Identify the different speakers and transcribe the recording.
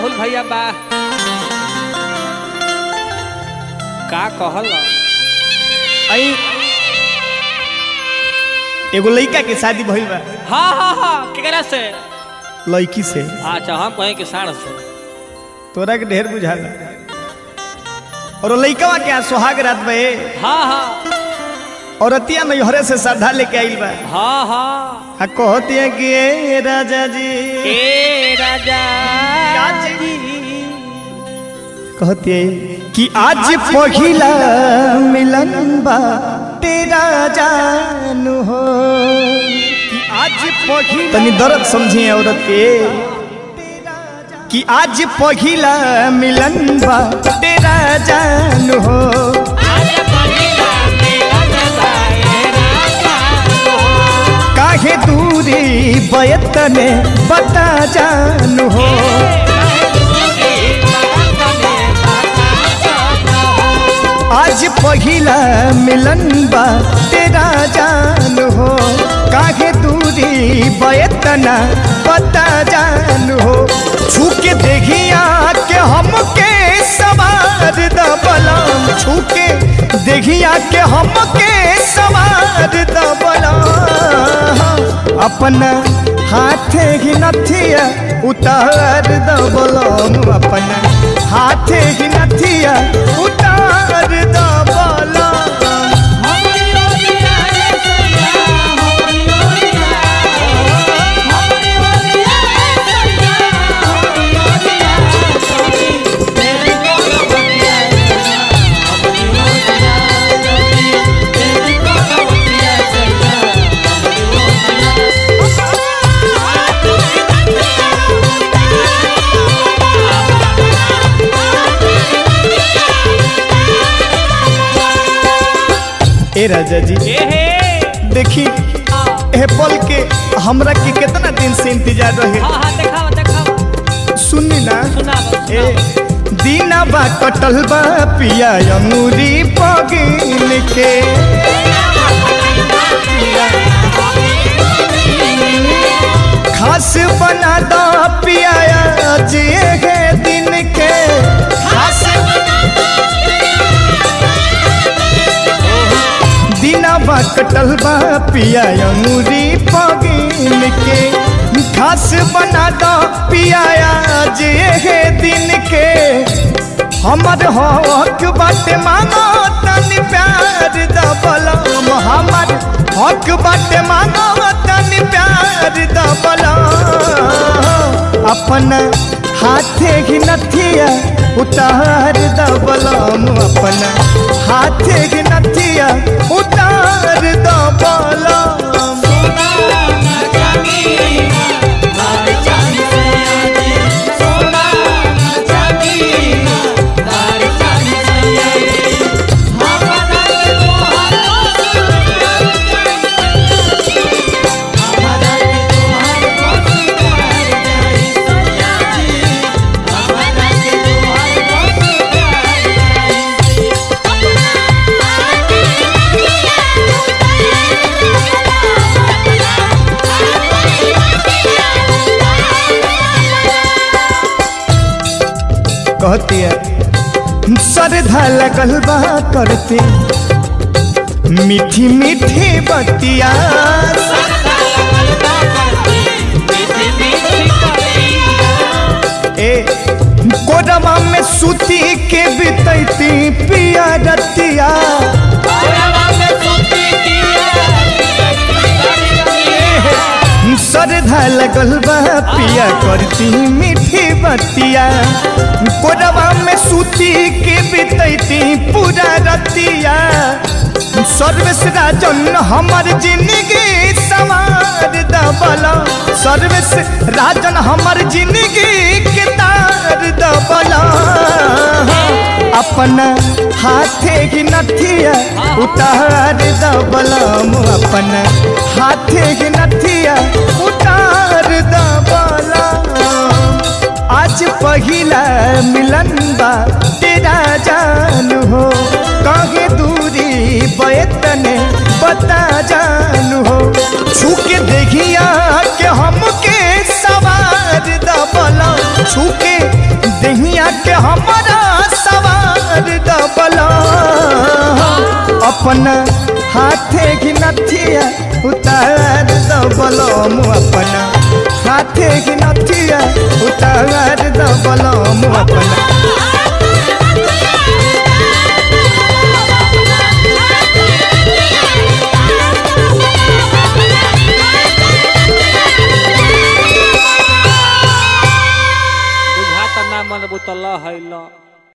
Speaker 1: राहुल भैया बा का कहल
Speaker 2: आई एगो लड़का के शादी भइल बा
Speaker 1: हाँ हाँ हाँ केकरा से
Speaker 2: लड़की से
Speaker 1: अच्छा हम कहें कि साढ़ से
Speaker 2: तोरा के ढेर बुझाला और वो लड़कवा के आज सुहाग रात बा ए
Speaker 1: हाँ हाँ
Speaker 2: औरतिया नैहरे से श्रद्धा लेके आइल बा
Speaker 1: हाँ हाँ
Speaker 2: आ कहती है कि ए राजा जी
Speaker 1: ए राजा जी
Speaker 2: कहती है कि आज पहिला मिलन बा तेरा जानू हो कि आज पहिला तनी दर्द समझिए औरत के कि आज पहिला मिलन बा तेरा जानू हो काहे दूरी बयतने बता जानू हो आज पहिला मिलन बा तेरा जान हो काहे दूरी बयतना बता जान हो छूके देखिया के हमके सवार दबलम छूके देखिया के हमके सवार दबलम अपना हाथे ही नथिया उतार दबलम अपना हाथे ही नथिया उतार दबलम ए राजा जी
Speaker 1: ए हे
Speaker 2: देखी ए पल के हमरा के कितना दिन से इंतजार रहे
Speaker 1: हाँ हाँ देखाओ देखाओ
Speaker 2: सुनी ना
Speaker 1: सुना
Speaker 2: ए दीना बा कटल बा पिया अंगूरी पगिन के खास बना दो पिया जे है दिन के खास दीना बा कटल बा पिया अंगूरी पगिन के खास बना दो पिया जे है दिन के हमर हक बाटे मांगो तनी प्यार दबलम हमर हक बाटे मांगो तनी प्यार दबलम अपन हाथे ही नथिया उतार दबलम अपन हाथे ही नथिया उतार दबलम कहती है सरधा लगल बा करते मीठी मीठी बतिया ए कोरमा में सूती के बितैती पिया रतिया सरधा लगल बा पिया करती मीठी बतिया कोरवा में सूती के बितैती पूरा रतिया सर्वेश राजन हमर जिंदगी सवार दबला सर्वेश राजन हमर जिंदगी के तार दबला अपना हाथे की नथिया उतार दबलम अपना हाथे की नथिया उतार दबलम आज पहिला मिलन बा तेरा जान हो कहे दूरी बैतने बता जान हो छूके देखिया के हमके सवार दबला छूके अपना हाथे की नथिया उतार दो बलम अपना हाथे की नथिया उतार दो बलम अपना
Speaker 1: बुझा त ना मन बुतल है ल